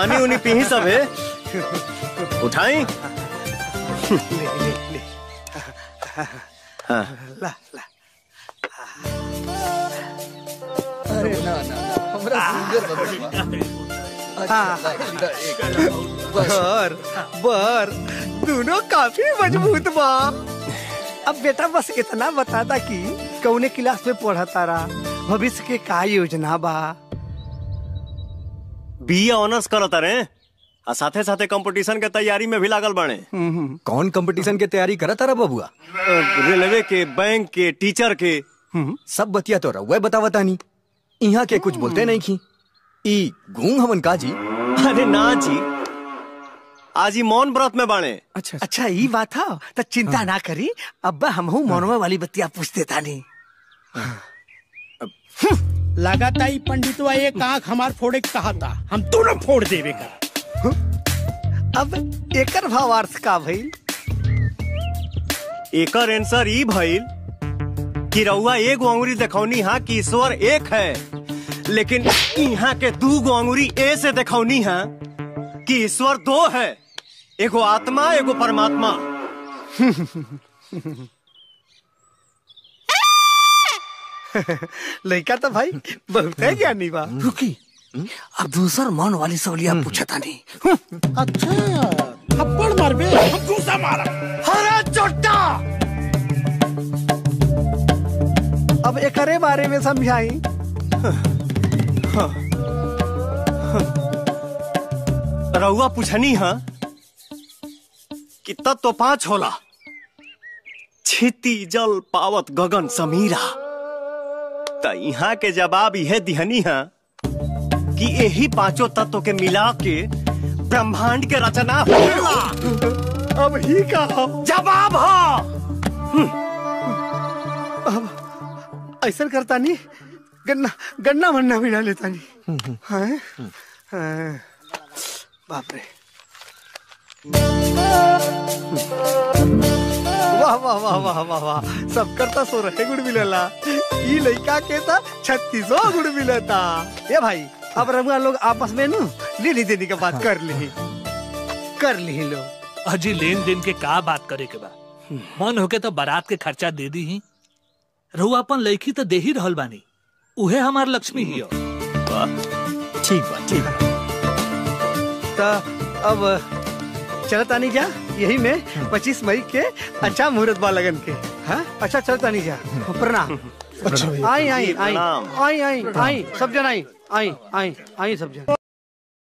पानी उनी पी सब है उठाई ले ले ले हाँ ला ला अरे ना ना हमरा सुगर बदलवा हाँ। अच्छा, एक बस बर बर दोनों काफी मजबूत बा अब बेटा बस इतना बता दा कि कौने क्लास में पढ़ा तारा भविष्य के का योजना बा बी ऑनर्स करत रे आ साथे साथे कंपटीशन के तैयारी में भी लागल बाणे कौन कंपटीशन के तैयारी करत तारा बबुआ अ, रेलवे के बैंक के टीचर के सब बतिया तो रहुआ बतावता नहीं यहाँ के कुछ बोलते नहीं की ई गूंग हमन काजी अरे ना जी आज ही मौन व्रत में बाणे अच्छा अच्छा ये बात है तो चिंता ना करी अब्बा हमहू मनवा वाली बत्तियां पूछ देता नहीं लगाता ही पंडितवा एक आंख हमार फोड़े के कहा था हम दोनों फोड़ देवे का अब एकर भावार्थ का भइल एकर आंसर ई भइल कि रउआ एगो अंगुरी देखौनी हा कि ईश्वर एक है लेकिन यहाँ के दू गो अंगुरी ए से देखौनी हा कि ईश्वर दो है एगो आत्मा एगो परमात्मा लड़का तो भाई बहुत है ज्ञानी बा रुकी अब दूसर मन वाली सवलिया पूछता नहीं अच्छा थप्पड़ मारबे हम दूसरा मारा हरा चोटा अब एकरे बारे में समझाई रउआ पूछनी हा कि तत्व तो पांच होला छिति जल पावत गगन समीरा त यहाँ के जवाब यह दिहनी हा कि यही पांचों तत्व के मिला के ब्रह्मांड के रचना होला अब ही का जवाब हो ऐसा करता नहीं गन्ना गन्ना वन्ना भी डाल लेता नहीं हैं? हैं। बाप रे वाह वाह वाह वाह वाह वाह सब करता सो रहे गुड़ मिलेला ई लड़का के था छत्तीसो गुड़ मिलेता ये भाई अब रघुआ लोग आपस में नु लेनी देनी का बात कर ली कर ली लोग अजी लेन देन के का बात करे के बा मन होके तो बारात के खर्चा दे दी ही रहू अपन लड़की तो दे ही रहल बानी उहे हमार लक्ष्मी ही हो ठीक बा ठीक बा तो अब चलता नहीं जा यही में पच्चीस मई के अच्छा मुहूर्त बा लगन के हाँ अच्छा चलता नहीं जा प्रणाम अच्छा आई आई आई प्रणाम। आई आई आई सब जन आई आई आई आई सब जन